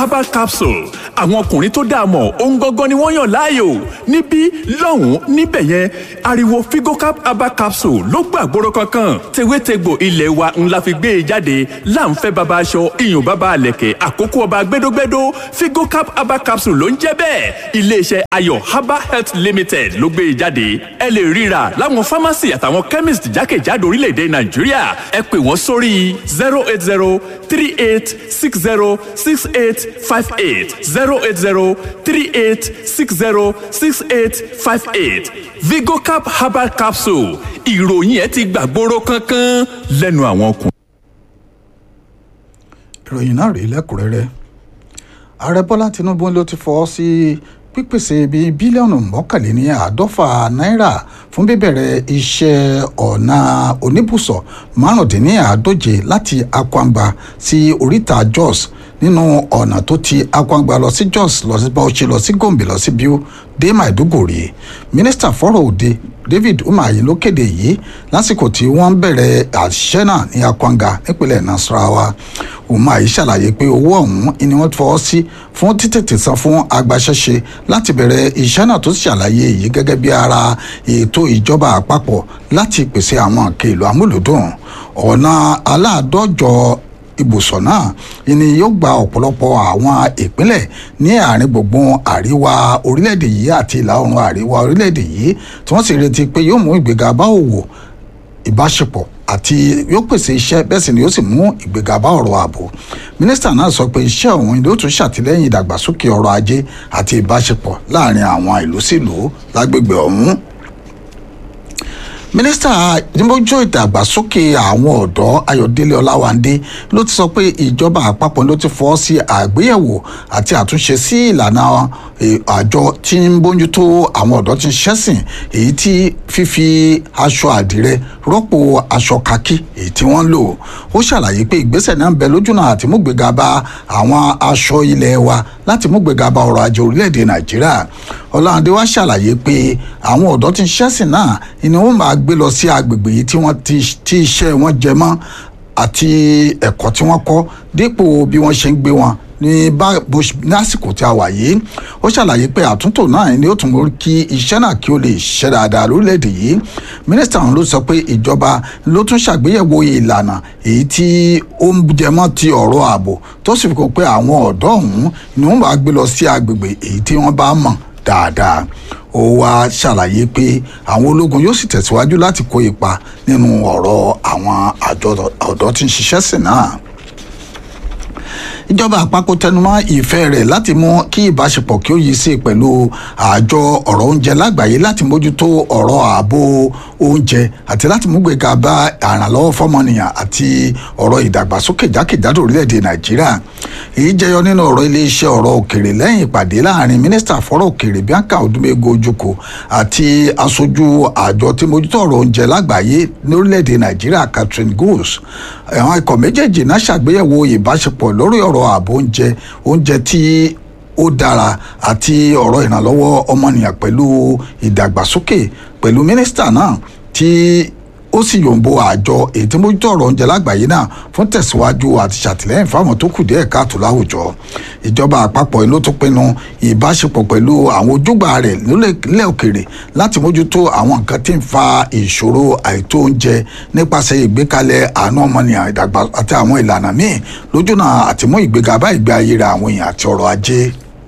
herbal capsule àwọn ọkùnrin tó dáa mọ̀ ohun gangan ni wọ́n yàn láàyò níbí lọ́hùn-ún níbẹ̀ yẹn ariwo figocap herbal capsule ló gbàgbóró kankan tewétegbò ilé wa ńlá fi gbé e jáde láǹfẹ́ baba aṣọ iyùn baba àlẹ̀kẹ̀ àkókò ọba gbẹdógbẹdó figocap herbal capsule ló ń jẹ́ bẹ́ẹ̀ iléeṣẹ́ ayọ̀ herbal health limited ló gbé e jáde ẹ lè ríra láwọn pharmacy àtàwọn chemist jákèjádò orílẹ̀-èdè nàìjíríà ẹ pè wọ́n sórí zero eight zero three eight six zero six eight five eight zero eight zero three eight six zero six eight five eight vigocap herbal capsule ìròyìn ẹ ti gbàgbóró kankan lẹ́nu àwọn ọkùnrin. ìròyìn náà rèé lẹ́kùnrẹ́rẹ́ ààrẹ bọ́lá tinubu ló ti fọwọ́ sí pípèsè bíi bílíọ̀nù mọ́kànléní àádọ́fà náírà fún bíbẹ̀rẹ̀ iṣẹ́ ọ̀nà oníbùsọ̀ márùndínláàádóje láti akwangba sí oríta jos nínú ọ̀nà tó ti akwangba lọ sí jos lọ sí bauchi lọ sí gombe lọ sí biu dé maiduguri mínísítà fọ́rọ̀ òde david umahi ló kéde yìí lásìkò tí wọ́n bẹ̀rẹ̀ àṣìṣe náà ní akwanga nípínlẹ̀ nasarawa umahi ṣàlàyé pé owó ọ̀hún ni wọ́n fọwọ́ sí fún títètè san fún agbaṣẹ́ṣe láti bẹ̀rẹ̀ iṣẹ́ náà tó ṣàlàyé èyí gẹ́gẹ́ bí ara ètò ìjọba àpapọ̀ láti pèsè àwọn nǹkan èlò amúlòdùn ọ̀nà aláàdọ́jọ ibùsọ̀ náà ni yóò gba ọ̀pọ̀lọpọ̀ àwọn ìpínlẹ̀ ní àárín gbùngbùn àríwá orílẹ̀-èdè yìí àti ìlà oòrùn àríwá orílẹ̀-èdè yìí tí wọ́n sì retí pé yóò mú ìgbéga bá òwò ìbáṣepọ̀ àti yóò pèsè iṣẹ́ bẹ́ẹ̀ sì ni yóò sì mú ìgbéga bá ọ̀rọ̀ ààbò mínísítà náà sọ pé iṣẹ́ òun ló tún ṣàtìlẹ́yìn ìdàgbàsókè ọrọ̀ ajé àti ìbáṣepọ̀ láàrin àwọn ìlú sílùú lágbègbè ọ̀hún mínísítà ìdímọ́jọ́ ìdàgbàsókè àwọn ọ̀dọ́ ayọ̀délé ọláwándé ló ti sọ pé ìjọba àpapọ̀ ló ti fọ́ sí àgbéyẹ̀wò àti àtúnṣe sí ìlànà àjọ tí ń bójútó àwọn ọ̀dọ́ tí ń ṣẹ́sìn èyí tí fífi aṣọ àdìrẹ rọ́pò aṣọ kakí èyí tí wọ́n lò ó ṣàlàyé pé ìgbésẹ̀ náà ń bẹ lójúnà àti múgbéga bá àwọn aṣọ ilẹ̀ wa láti múgbéga bá ọrọ̀ ajé orílẹ̀-èdè nàìjíríà ọláńdé wá ṣàlàyé pé àwọn ọ̀dọ́ tí ń ṣẹ́sìn náà ni wọ́n máa gbé lọ sí agbègbè yìí tí wọ́n ti iṣẹ́ wọn jẹ mọ́ àti ẹ̀kọ́ tí wọ́n kọ́ dípò bí wọ́n ṣe ń gbé wọn ní lásìkò tí a wà yìí ó ṣàlàyé pé àtúntò náà ni ó tún mú kí iṣẹ́ náà kí ó lè ṣiṣẹ́ dáadáa lórílẹ̀‐èdè yìí mínísítà ọ̀hún ló sọ pé ìjọba ló tún ṣàgbéyẹ̀wò ìlànà èyí tí ó ń jẹmọ́ ti ọ̀rọ̀ ààbò tó sì fi kó pé àwọn ọ̀dọ́ ọ̀hún ni wọ́n bá gbé lọ sí agbègbè èyí tí wọ́n bá mọ̀ dáadáa ó wá ṣàlàyé pé àwọn ológun yóò sì tẹ̀síwájú láti kó ipa nínú ọ̀rọ̀ àwọn àjọ ọ̀dọ́ tí ń ṣiṣẹ́ sìn náà ìjọba àpapọ̀ tẹnumọ́ ìfẹ́ rẹ̀ láti mú kí ìbáṣepọ̀ kí ó yí sí pẹ̀lú àjọ ọ̀rọ̀ oúnjẹ lágbàáyé láti mójútó ọ̀rọ̀ ààbò oúnjẹ àti láti mú gbéga bá àrànlọ́wọ́ fọ́mọnìyàn àti ọ̀rọ̀ ìdàgbàsókè jákèjádò orílẹ̀-èdè nàìjíríà èyí jẹyọ nínú ọ̀rọ̀ iléeṣẹ́ ọ̀rọ̀ òkèrè lẹ́yìn ìpàdé láàrin mínísítà fọ́rọ̀ òkèrè bianca odumego ojukwu àti aṣojú àjọ tí mójútó ọ̀rọ̀ oúnjẹ lágbàáyé ní orílẹ̀-èdè nàìjíríà catherine goose àwọn ikọ̀ méjèèjì náà ṣàgbéyẹ̀wò ìbáṣepọ̀ lórí ọ̀rọ̀ ààbò oúnjẹ oúnjẹ tí ó dára àti ọ̀rọ̀ ìrànlọ́wọ́ ọmọnìyàn pẹ̀lú ìdàgbàsókè pẹ̀lú mínísítà náà tí ó sì yòǹbo àjọ èyí tí mójútó ọ̀rọ̀ oúnjẹ lágbàáyé náà fún tẹ̀síwájú àti ṣàtìlẹ́yìn fáwọn tó kù díẹ̀ káàtó láwùjọ ìjọba àpapọ̀ ló tún pinnu ìbáṣepọ̀ pẹ̀lú àwọn ojúgbà rẹ̀ nílẹ̀ òkèrè láti mójútó àwọn nǹkan tí ń fa ìṣòro àìtó oúnjẹ nípasẹ̀ ìgbékalẹ̀ àánú ọmọnìyàn ìdàgbà àti àwọn ìlànà míì lójúnà àtìmú ìgbéga bá ìgbé ayé rẹ̀ àwọn èèyàn àti ọrọ̀ ajé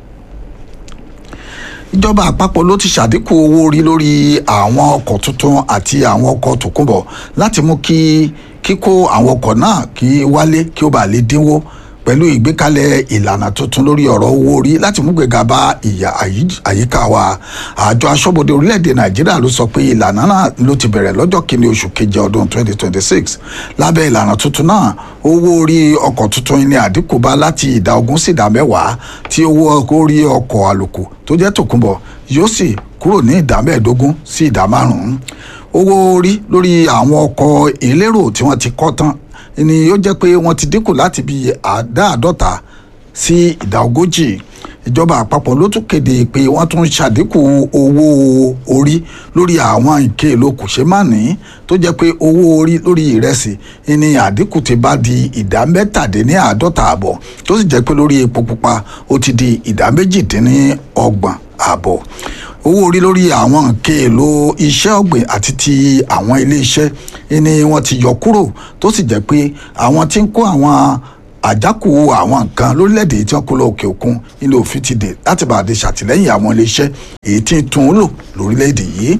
ìjọba àpapọ̀ ló ti ṣàdínkù owó orí lórí àwọn ọkọ̀ tuntun àti àwọn ọkọ̀ tòkunbọ̀ láti mú kí kíkó àwọn ọkọ̀ náà kí wálé kí ó bàa lè dínwó pẹ̀lú ìgbékalẹ̀ ìlànà tuntun lórí ọ̀rọ̀ owó orí láti mú gbéga bá ìyà àyíká wa àjọ aṣọ́bodè orílẹ̀-èdè nàìjíríà ló sọ pé ìlànà náà ló ti bẹ̀rẹ̀ lọ́jọ́ kìíní oṣù keje ọdún 2026 lábẹ́ ìlànà tuntun náà owó orí ọkọ̀ tuntun ní àdínkù bá láti ìdá ogún sí ìdá mẹ́wàá tí owó orí ọkọ̀ àlòkù tó jẹ́ tòkunbọ̀ yóò sì kúrò ní ìdá mẹ́ẹ̀ẹ́dógún sí ìdá márùn-ún owó orí lórí àwọn ọkọ̀ elérò tí wọ́n ti kọ́ tán ni yóò jẹ́ pé wọ́n ti dínkù láti bí àdáàdọ́ta sí ìdá ogójì ìjọba àpapọ̀ ló tún kéde pé wọ́n tún ṣàdínkù owó orí lórí àwọn nǹkan èlò kòṣeémánìí tó jẹ́ pé owó orí lórí ìrẹsì ní àdínkù ti bá di ìdá mẹ́tàdínláàádọ́ta àbọ̀ tó sì jẹ́ pé lórí epo pupa ó ti di ìdá méjìdínlọ́gbọ̀n àbọ̀ owó orí lórí àwọn nǹkan èlò iṣẹ́ ọ̀gbìn àti ti àwọn ilé-iṣẹ́ ni wọ́n ti yọ kúrò tó sì jẹ́ pé àwọn tí ń kó àwọn àjákù àwọn nǹkan lórílẹ̀‐èdè tí wọ́n kó lọ òkè òkun ilé òfin ti dè láti bàdé ṣàtìlẹ́yìn àwọn ilé-iṣẹ́ èyí tí ń tún un lò lórílẹ̀‐èdè yìí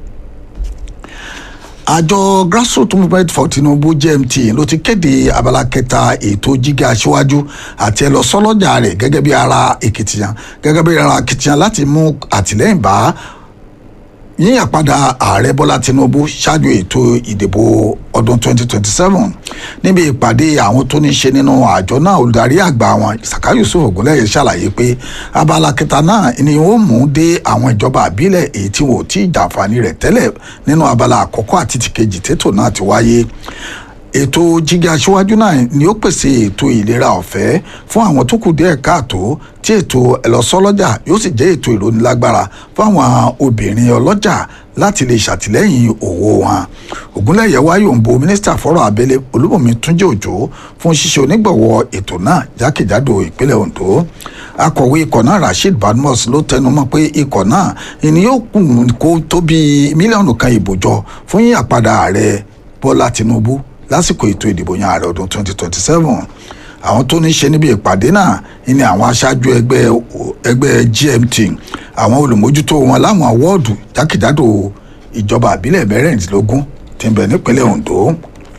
àjọ grassroots movement for tinubu gmt ló ti kéde abala kẹta ètò jíga aṣíwájú àti ẹlọsọlọjà rẹ gẹ́gẹ́ bí ara èkìtìyàn gẹ́gẹ́ bí ara akitiyan láti mú àtìlẹ́yìn bá yíyàn padà ààrẹ bọ́lá tinubu ṣáájú ètò ìdìbò ọdún 2027 níbi ìpàdé àwọn tó ní ṣe nínú àjọ náà olùdarí àgbà wọn saka yusuf ogunlẹyẹ ṣàlàyé pé abala kẹta náà ni ó mú dé àwọn ìjọba àbílẹ̀ èyí tí wọn ò tí ì jàǹfààní rẹ̀ tẹ́lẹ̀ nínú abala àkọ́kọ́ àti tìkejì tètò náà ti wáyé ètò jíga aṣíwájú náà ni ó pèsè ètò ìlera ọ̀fẹ́ fún àwọn tó kù díẹ̀ káàtó tí ètò ẹlọ́sọ́lọ́jà yóò sì jẹ́ ètò ìrónilágbára fún àwọn obìnrin ọlọ́jà láti lè ṣàtìlẹ́yìn òwò wọn ògúnlẹ̀yẹ wáyé òǹbo mínísítà fọ́rọ̀ abẹ́lé olúbọ̀mí túnjẹ́ òjò fún ṣíṣe onígbọ̀wọ́ ètò náà jákèjádò ìpínlẹ̀ ondo akọ̀wé ikọ̀ náà rasheed badmus ló tẹnumọ́ pé ikọ̀ náà ìní yóò kùn kó tó bí mílíọ̀nù kan ìbò jọ fún yíyàpadà ààrẹ bọ́lá tinubu lásìkò ètò ìdìbò yan ààrẹ ọdún 2027 àwọn tó ní ṣe níbi ìpàdé náà ní àwọn aṣáájú ẹgbẹ́ ẹgbẹ́ gmt àwọn olùmójútó wọn láwọn wọ́ọ̀dù jákèjádò ìjọba àbílẹ̀ mẹ́rìndínlógún tí ń bẹ nípínlẹ̀ ondo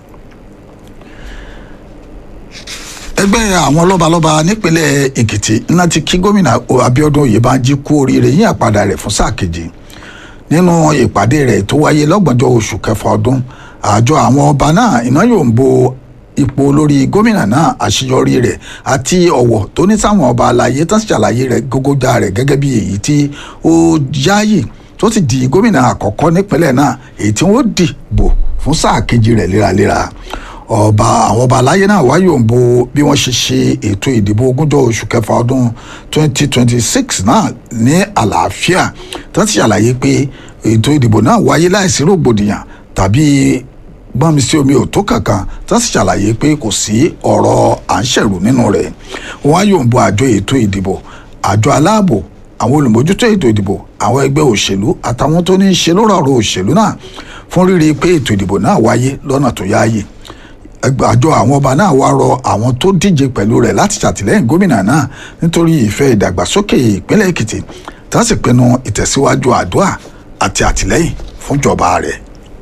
ẹgbẹ́ àwọn lọ́balọ́ba nípínlẹ̀ èkìtì ńlá ti kí gómìnà abiodun oyèbánjí kú oríire yín àpadà rẹ̀ fún sáà kejì nínú ìpàdé rẹ̀ tó wáyé lọ́gbọ̀njọ́ oṣù kẹfà ọdún àjọ àwọn ọba náà iná yóò ń bo ipò olórí gómìnà náà àṣeyọrí rẹ̀ àti ọ̀wọ̀ tó ní sáwọn ọba àlàyé tán ṣàlàyé rẹ̀ gógójà rẹ̀ gẹ́gẹ́ bí èyí tí ó yáàyè tó sì di gómìnà àkọ́kọ́ nípínlẹ̀ náà èyí tí wọ́n dìbò fún sáà kejì rẹ̀ léraléra ọba àwọn ọba aláyé náà wáyé òǹbo bí wọ́n ṣe ṣe ètò ìdìbò ogúnjọ́ oṣù kẹfà ọdún 2026 náà ní àlàáfíà tó ti ṣàlàyé pé ètò ìdìbò náà wáyé láìsí rògbòdìyàn tàbí gbọ́nmi sí omi ò tó kankan tó sì ṣàlàyé pé kò sí ọ̀rọ̀ à ń ṣẹ̀rù nínú rẹ̀ wọ́n á yòǹbo àjọ ètò ìdìbò àjọ aláàbò àwọn olùmójútó ètò ìdìbò àwọn ẹgbẹ́ òṣèlú àtàwọn tó ní í ṣe lórí ọ̀rọ̀ òṣèlú náà fún rírí pé ètò ìdìbò náà wáyé lọ́nà tó yáàyè àjọ àwọn ọba náà wá rọ àwọn tó díje pẹ̀lú rẹ̀ láti ṣàtìlẹ́yìn gómìnà náà nítorí ìfẹ́ ìdàgbàsókè ìpínlẹ̀ èkìtì tá sì pinnu ìtẹ̀síwájú àdúrà àti àtìlẹ́yìn fúnjọba rẹ̀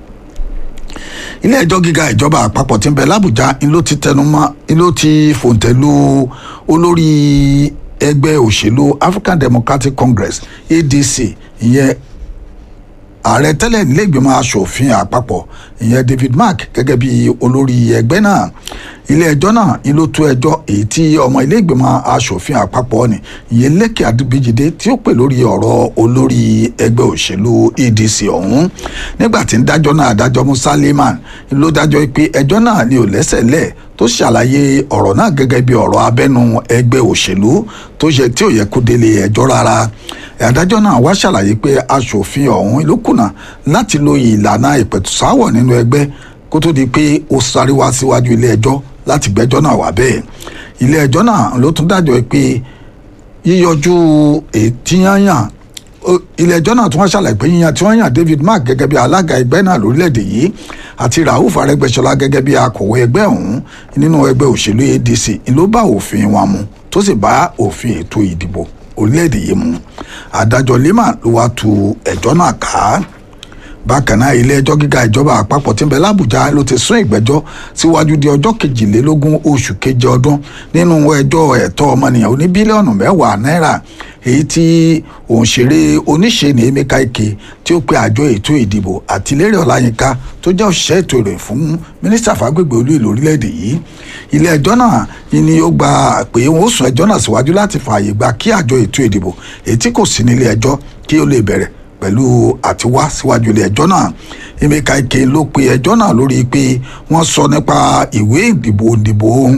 ilé ẹjọ́ gíga ìjọba àpapọ̀ tí ń bẹ lábùjá ló ti tẹnumọ́ ló ti fòǹtẹ̀lù olórí ẹgbẹ́ òṣèlú african democratic congress adc ìyẹn ààrẹ tẹ́lẹ̀ nílẹ̀gbìmọ̀ asòfin àpapọ̀ ìyẹn david mark gẹ́gẹ́ bí olórí ẹgbẹ́ náà ilé ẹjọ́ náà ni ló tó ẹjọ́ èyí tí ọmọ ilé-ìgbìmọ̀ asòfin àpapọ̀ ni ìyẹn lẹ́kẹ̀ adébíjìdé tí ó pè lórí ọ̀rọ̀ olórí ẹgbẹ́ òṣèlú adc ọ̀hún nígbà tí ń dájọ́ náà adájọ́ musa lehman ló dájọ́ pé ẹjọ́ náà ni ò lẹ́sẹ̀ lẹ̀ tó ṣàlàyé ọ̀rọ̀ náà gẹ́gẹ́ bí ọ̀rọ̀ abẹ́nu ẹgbẹ́ òṣèlú tó yẹ tí ò yẹ kó délé ẹjọ́ rárá adájọ́ náà wá ṣàlàyé pé asòfin ọ̀hún ló kùnà láti lo ìlànà ìpẹ̀tùsáwọ̀ nínú ẹgbẹ́ kó tó di pé ó sáré wá síwájú ilé ẹjọ́ láti gbẹ́jọ́ náà wá bẹ́ẹ̀ ilé ẹjọ́ náà ló tún dájọ́ pé yíyọjú ètíyànyàn ilé ẹjọ́ náà tún wá ṣàlàyé pé yíyan tí wọ́n yàn David Mark gẹ́gẹ́ bí alága ẹgbẹ́ náà lórílẹ̀‐èdè yìí àti Rauf Arẹ́gbẹ́ṣọlá gẹ́gẹ́ bí akọ̀wé ẹgbẹ́ ọ̀hún nínú ẹgbẹ́ òṣèlú ADC ló bá òfin wọn mu tó sì bá òfin ètò ìdìbò orílẹ̀‐èdè yìí mu adájọ́ Lehman ló wá tu ẹjọ́ náà ká bákan náà ilé ẹjọ́ gíga ìjọba àpapọ̀ tí ń bẹ lábùjá ló ti sún ìgbẹ́jọ́ síwájú di ọjọ́ kejìlélógún oṣù keje ọdún nínú ẹjọ́ ẹ̀tọ́ ọmọnìyàn oní bílíọ̀nù mẹ́wàá náírà èyí tí òǹṣèré oníṣe ní Emeka Ike tí ó pe àjọ ètò ìdìbò àti Lérè Ọláyínká tó jẹ́ òṣìṣẹ́ ètò ìròyìn fún mínísítà fàgbègbè olú ìlú orílẹ̀-èdè yìí ilé ẹjọ́ náà ni ó gba pé wọ́n sún ẹjọ́ náà síwájú láti fààyè gba kí àjọ ètò ìdìbò èyí tí kò sí nílé ẹjọ́ kí ó lè bẹ̀rẹ̀ pẹ̀lú àtiwá síwájú ilé ẹjọ́ náà Emeka Ike ló pe ẹjọ́ náà lórí pé wọ́n sọ nípa ìwé ìdìbò ìdìbò ohun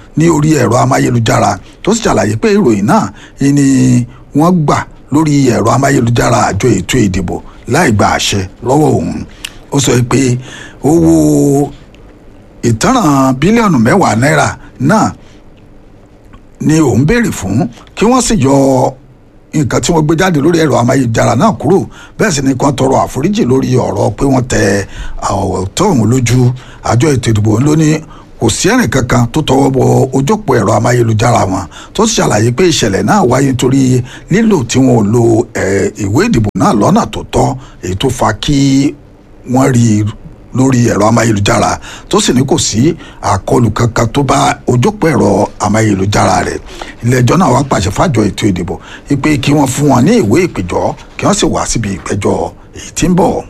ní orí ẹ̀rọ amáyélujára tó sì ṣàlàyé pé ìròyìn náà ni wọ́n gbà lórí ẹ̀rọ amáyélujára àjọ ètò ìdìbò láì gba àṣẹ lọ́wọ́ òun ó sọ pé owó ìtanràn bílíọ̀nù mẹ́wàá náírà náà ni òun béèrè fún kí wọ́n sì yọ nǹkan tí wọ́n gbé jáde lórí ẹ̀rọ amáyélujára náà kúrò bẹ́ẹ̀ sì ni kan tọrọ àforíjì lórí ọ̀rọ̀ pé wọ́n tẹ ọ̀tọ̀ òun lójú àjọ ètò ìdìbò ló ní kò sí ẹ̀rìn kankan tó tọwọ́ bọ ojópò ẹ̀rọ amáyélujára wọn tó sì ṣàlàyé pé ìṣẹ̀lẹ̀ náà wáyé nítorí lílò tí wọn ò lo ìwé ìdìbò náà lọ́nà tó tọ́ èyí tó fa kí wọ́n rí i lórí ẹ̀rọ amáyélujára tó sì ní kò sí àkọlù kankan tó bá ojópò ẹ̀rọ amáyélujára rẹ̀ ilé-ẹjọ́ náà wá pàṣẹ fájọ ètò ìdìbò pé kí wọ́n fún wọn ní ìwé ìpèjọ́ kí wọ́n sì wá síbi ìpẹ̀jọ́ èyí tí ń bọ̀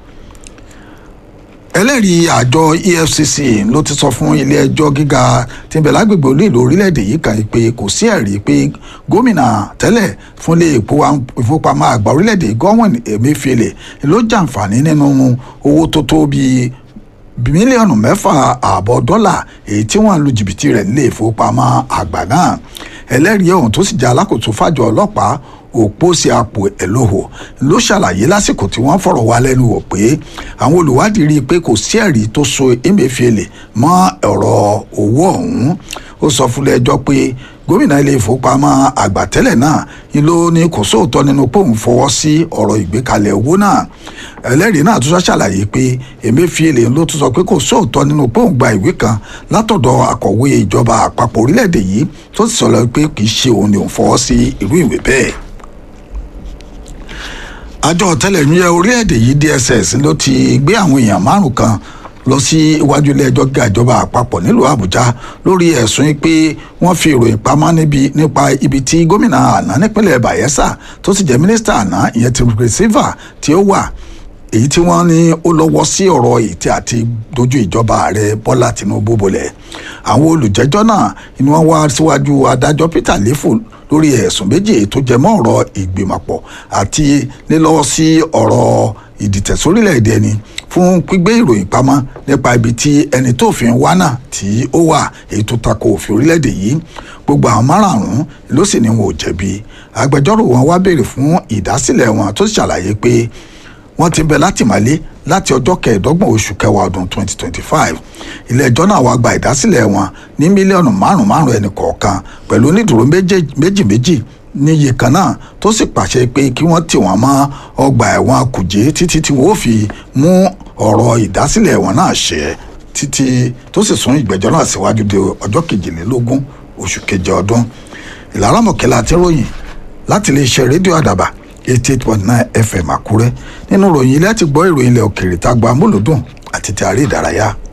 ẹlẹ́rìí àjọ efcc ló ti sọ fún ilé-ẹjọ́ gíga tí ń bẹ lágbègbè olóèlú orílẹ̀-èdè yìí kan pé kò sí ẹ̀rí pé gómìnà tẹ́lẹ̀ fún ilé ìfowópamọ́ àgbà orílẹ̀-èdè Godwin Emefiele ló jàǹfààní nínú owó tó tó bíi mílíọ̀nù mẹ́fà ààbọ̀ dọ́là èyí tí wọ́n lu jìbìtì rẹ̀ nílé ìfowópamọ́ àgbà náà ẹlẹ́rìí ọ̀hún tó sì jẹ́ alákòóso fàjọ ọlọ́pàá òpósí àpò ẹ̀lòhò ló ṣàlàyé lásìkò tí wọ́n fọ̀rọ̀ wá lẹ́nu wò pé àwọn olùwádìí rí i pé kò sí ẹ̀rí tó so Emefiele mọ́ ọ̀rọ̀ owó ọ̀hún ó sọ fúnlẹ̀ ẹjọ́ pé gómìnà ilé ìfowópamọ́ àgbà tẹ́lẹ̀ náà ni ló ní kò sóòótọ́ nínú pé òun fọwọ́ sí ọ̀rọ̀ ìgbékalẹ̀ owó náà ẹlẹ́rìí náà tún ṣàlàyé pé Emefiele ló tún sọ pé kò sóòótọ́ nínú pé òun gba ìwé kan látọ̀dọ̀ akọ̀wé ìjọba àpapọ̀ orílẹ̀-èdè yìí tó sì sọ̀rọ̀ pé kì í ṣe òun ni òun fọwọ́ sí irú ìwé bẹ́ẹ̀ àjọ ọ̀tẹlẹ̀múyẹ́ orílẹ̀-èdè yìí DSS ló ti gbé àwọn èèyàn márùn kan lọ sí iwájú ilé ẹjọ́ gíga ìjọba àpapọ̀ nílùú Àbújá lórí ẹ̀sùn pé wọ́n fi ìròyìn pamọ́ níbi nípa ibi tí gómìnà àná nípínlẹ̀ Bayelsa tó sì jẹ́ mínísítà àná ìyẹn ti Silva tí ó wà èyí tí wọ́n ní ó lọ́wọ́ sí ọ̀rọ̀ ètí àti dojú ìjọba ààrẹ Bọ́lá Tinubu bolẹ̀ àwọn olùjẹ́jọ́ náà ni wọ́n wá síwájú adájọ́ Peter Lefu lórí ẹ̀sùn méjì tó jẹ mọ́ ọ̀rọ̀ ìgbìmọ̀pọ̀ àti lílọ́wọ́ sí ọ̀rọ̀ ìdìtẹ̀sórílẹ̀-èdè ẹni fún gbígbé ìròyìn pamọ́ nípa ibi tí ẹni tó fi ń wá náà tí ó wà èyí tó tako òfin orílẹ̀-èdè yìí gbogbo àwọn márààrún ló sì ní wọn ò jẹ̀bi agbẹjọ́rò wọn wá béèrè fún ìdásílẹ̀ wọn tó ṣàlàyé pé wọ́n ti bẹ látìmọ́lé láti ọjọ́ kẹẹ̀ẹ́dọ́gbọ̀n oṣù kẹwàá ọdún 2025 ilé ẹjọ́ náà wá gba ìdásílẹ̀ wọn ní mílíọ̀nù márùn márùn ẹnì kọ̀ọ̀kan pẹ̀lú onídùúró méjì méjì níye kan náà tó sì pàṣẹ pé kí wọ́n tì wọ́n mọ́ ọgbà ẹ̀wọ̀n kùjé títí tí wọ́n fi mú ọ̀rọ̀ ìdásílẹ̀ wọn náà ṣẹ títí tó sì sún ìgbẹ́jọ́ náà síwájú de ọjọ́ kejìlélógún oṣù keje ọdún ìlànà mọ̀kẹ́lá àti ròyìn láti lè ṣe rédíò àdàbà eighty eight point nine fm àkúrẹ́ nínú ìròyìn ilé ti gbọ́ ìròyìn ilẹ̀ òkèèrè tá a gba amúlùdùn àti ti àrí ìdárayá